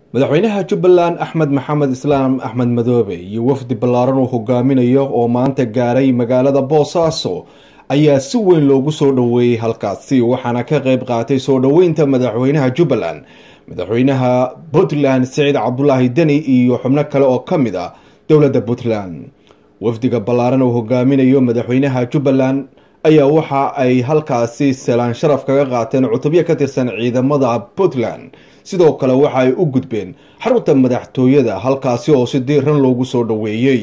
madaxweynaha jubbaland axmed maxamed islaam axmed madoobe iyo wafdi ballaaran uu hogaaminayo oo maanta gaaray magaalada boosaaso ayaa si weyn loogu soo dhoweeyey halkaasi waxaana ka qeyb qaatay soo dhoweynta madaxweynaha jubbaland madaxweynaha puntland siciid cabdulaahi deni iyo xubno kale oo ka mid ah dowladda puntland wafdiga ballaaran uu hogaaminayo madaxweynaha jubbaland ayaa waxa ay halkaasi salaan sharaf kaga qaateen cutubyo ka tirsan ciidamada puntland sidoo kale waxa ay u gudbeen xarunta madaxtooyada halkaasi oo si diiran loogu soo dhoweeyey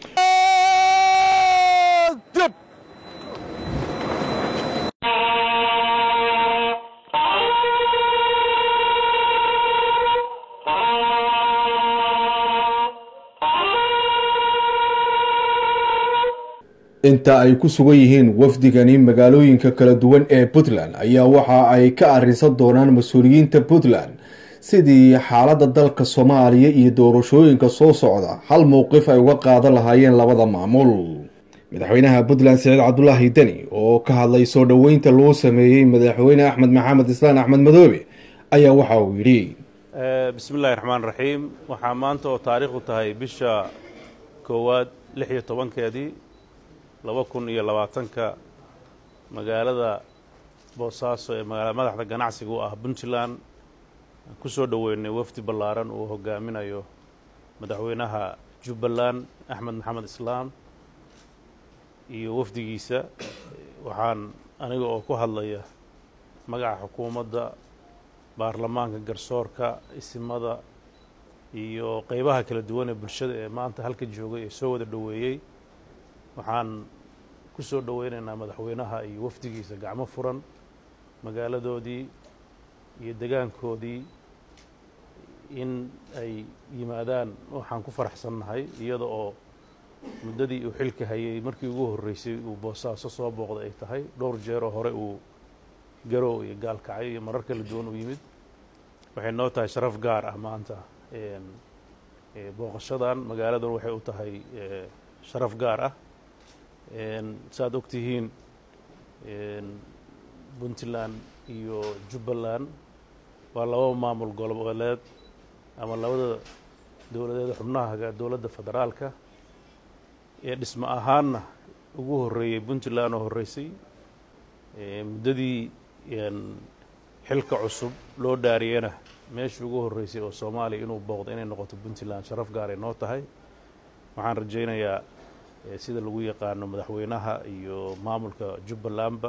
inta ay ku sugan yihiin wafdigani magaalooyinka kala duwan ee puntland ayaa waxa ay ka arrinsan doonaan mas-uuliyiinta puntland sidii xaaladda dalka soomaaliya iyo doorashooyinka soo socda hal mowqif ay uga qaadan lahaayeen labada maamul madaxweynaha puntland siciid cabdulaahi deni oo ka hadlay soo dhoweynta loo sameeyey madaxweyne axmed maxamed islaan axmed madoobe ayaa waxa uu yidhi bismi illaahi raxmaan raxiim waxaa maanta oo taariikhdu tahay bisha koowaad lix iyo tobankeedii laba kun iyo labaatanka magaalada boosaaso ee magaalada madaxda ganacsiga u ah puntland ku soo dhoweynay wafdi ballaaran uu hogaaminayo madaxweynaha jubbaland axmed maxamed islaam iyo wafdigiisa waxaan aniga oo ku hadlaya magaca xukuumadda baarlamaanka garsoorka isimada iyo qeybaha kala duwan ee bulshada ee maanta halka joogay ee soo wada dhoweeyey waxaan ku soo dhoweynaynaa madaxweynaha iyo wafdigiisa gacmo furan magaaladoodii iyo degaankoodii in ay yimaadaan waxaan ku faraxsannahay iyada oo muddadii uu xilka hayay markii ugu horreysay uu boosaaso soo booqday ay tahay dhowr jeeroo hore uu garow iyo gaalkacyo iyo marar kala duwan u yimid waxay noo tahay sharaf gaar ah maanta booqashadan magaaladan waxay u tahay sharaf gaar ah saaad og tihiin puntland iyo jubbaland waa laba maamul goboleed ama labada dowladeed xubnaha dowladda federaalka ee dhismo ahaanna ugu horreeyey puntland oo horreysay muddadii xilka cusub loo dhaariyena meeshii ugu horreysay oo soomaaliya inuu booqdo inay noqoto puntland sharaf gaaray noo tahay waxaan rajaynayaa sida lagu yaqaano madaxweynaha iyo maamulka jubbalandba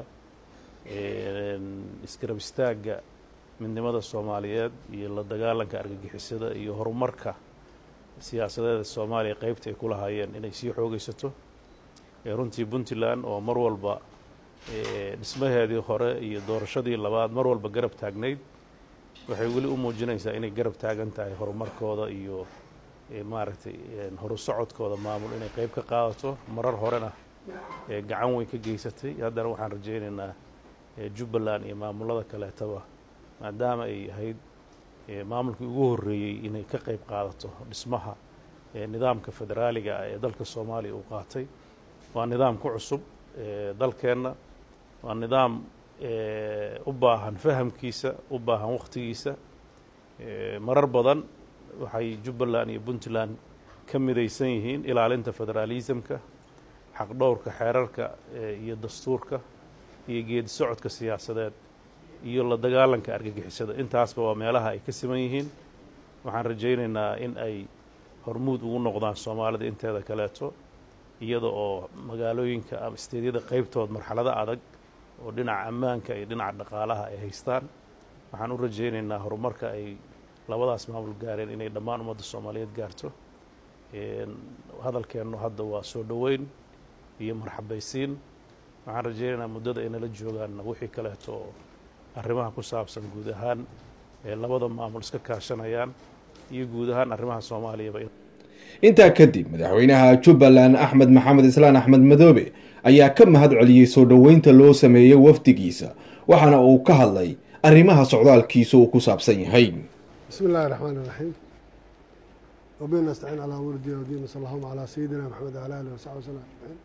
isgarab istaagga midnimada soomaaliyeed iyo la dagaalanka argagixisada iyo horumarka siyaasadeeda soomaaliya qeybta ay ku lahaayeen inay sii xoogaysato runtii puntland oo mar walba dhismaheedii hore iyo doorashadii labaad mar walba garab taagnayd waxay weli u muujinaysaa inay garab taagan tahay horumarkooda iyo maaragtay horu socodkooda maamul inay qeyb ka qaadato marar horena gacan weyn ka geysatay haddana waxaan rajaynaynaa jubbaland iyo maamulada kaleetaba maadaama ay ahayd maamulkii ugu horreeyey inay ka qeyb qaadato dhismaha nidaamka federaaliga ah ee dalka soomaaliya uu qaatay waa nidaam ku cusub dalkeenna waa nidaam u baahan fahamkiisa u baahan wakhtigiisa marar badan waxay jubbaland iyo puntland ka midaysan yihiin ilaalinta federaalismka xaqdhowrka xeerarka iyo dastuurka iyo geedi socodka siyaasadeed iyo la dagaalanka argagixisada intaasba waa meelaha ay ka siman yihiin waxaan rajaynaynaa in ay hormuud ugu noqdaan soomaalida inteeda kaleeto iyada oo magaalooyinka ama isteedyada qeybtood marxalado adag oo dhinaca ammaanka iyo dhinaca dhaqaalaha ay haystaan waxaan u rajaynaynaa horumarka ay labadaas maamul gaareen inay dhammaan ummadda soomaaliyeed gaarto hadalkeennu hadda waa soo dhoweyn iyo marxabaysiin waxaan rajaynaynaa muddada ay nala joogaanna wixii kaleeto oo arrimaha ku saabsan guud ahaan ee labada maamul iska kaashanayaan iyo guud ahaan arrimaha soomaaliyaba intaa kadib madaxweynaha jubbaland axmed maxamed islaan axmed madoobe ayaa ka mahad celiyey soo dhoweynta loo sameeyey wafdigiisa waxaana uu ka hadlay arrimaha socdaalkiisa uu ku saabsan yahay bismi illaahi raxmaan iraxiim wabihi nastaciin calaa wurdi wdiin sal allahuma calaa sayidina maxamed wala alih wasaxbi waslm ajmaciin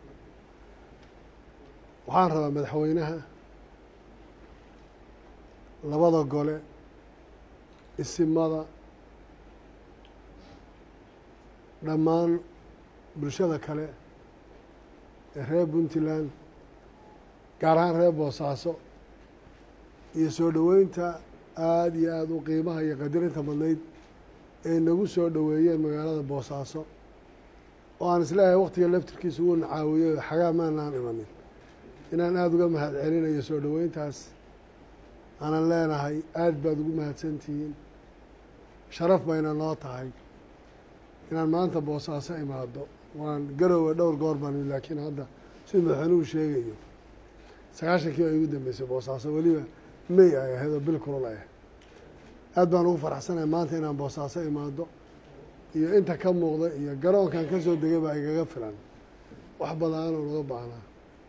waxaan rabaa madaxweynaha labada gole isimada dhammaan bulshada kale ee reer puntland gaar ahaan reer boosaaso iyo soo dhoweynta aada iyo aada u qiimaha iyo qadirinta badnayd ay nagu soo dhoweeyeen magaalada boosaaso oo aan isleeyahay waktiga laftirkiisa uu nacaawiyey xagaa maanaan imanin inaan aada uga mahad celinayo soo dhoweyntaas aanan leenahay aada baad ugu mahadsantihiin sharaf bayna noo tahay inaan maanta boosaaso imaado waan garoowe dhowr goor baan laakiin hadda siduu madaxweynuhu sheegayo sagaashankii baa igu dambeysay boosaaso weliba may ay ahayd oo bil kulul ay ahayd aad baan ugu faraxsanahay maanta inaan boosaaso imaado iyo inta ka muuqda iyo garoonkan ka soo degay baa igaga filan wax badan oo naga baahnaa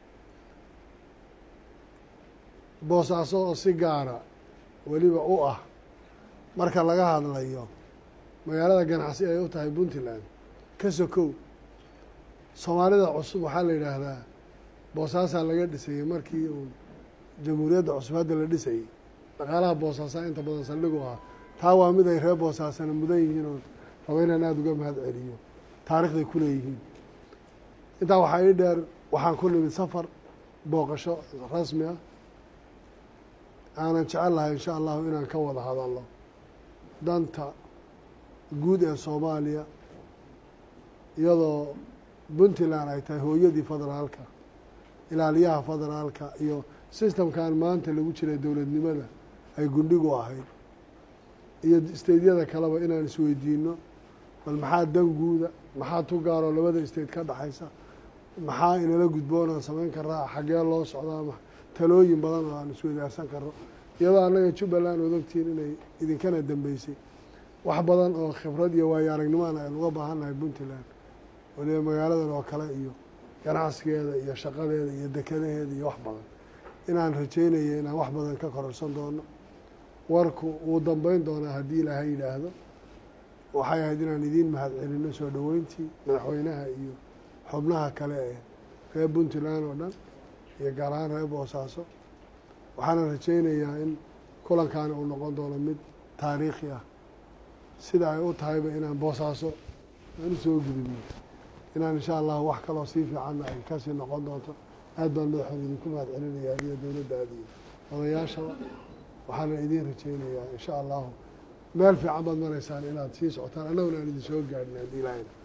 boosaaso oo si gaara weliba u ah marka laga hadlayo magaalada ganacsi ay u tahay puntland ka sokow soomaalida cusub waxaa la yidhaahdaa boosaasaa laga dhisayey markii uu jamhuuriyadda cusub hadda la dhisayey dhaqaalaha boosaasaa inta badan saldhigu ahaa taa waa mid ay reer boosaasana mudan yihiin oo rabo inaan aada uga mahad celiyo taarikhday ku leeyihiin intaa waxaa ii dheer waxaan ku nimid safar booqasho rasmi ah aanan jecel lahay insha allahu inaan ka wada hadalno danta guud ee soomaaliya iyadoo puntland ay tahay hooyadii federaalka ilaaliyaha federaalka iyo sistamkan maanta lagu jiray dowladnimada ay gundhigu ahayd iyo steydyada kaleba inaan isweydiino bal maxaa dan guuda maxaa tu gaaroo labada state ka dhexaysa maxaa inala gudboon aan samayn karaa xaggee loo socdaa talooyin badan oo aan isweydaarsan karno iyadoo annaga jubbaland ood ogtihiin inay idinkana dambeysay wax badan oo khibrad iyo waayo aragnimoana aynu uga baahan nahay puntland waliba magaaladan oo kale iyo ganacsigeeda iyo shaqadeeda iyo dekadaheeda iyo wax badan inaan rajeynaya inaan wax badan ka kororsan doono warku wuu dambeyn doonaa haddii ilaahay yidhaahdo waxay ahayd inaan idiin mahad celino soo dhoweyntii madaxweynaha iyo xubnaha kale ee reer puntland oo dhan iyo gaar ahaan reer boosaaso waxaana rajeynayaa in kulankaani uu noqon doono mid taariikhi ah sida ay u tahayba inaan boosaaso aan usoo gudubno inaan insha allahu wax kaloo sii fiicanna ay kasii noqon doonto aad baan madaxood idinku mahad celinaya adiyo dowladda aad iyo odayaashaba waxaana idiin rajeynayaa insha allahu meel fiican baad maraysaan inaad sii socotaan annaguna aan idin soo gaadhin haddii ilaahayna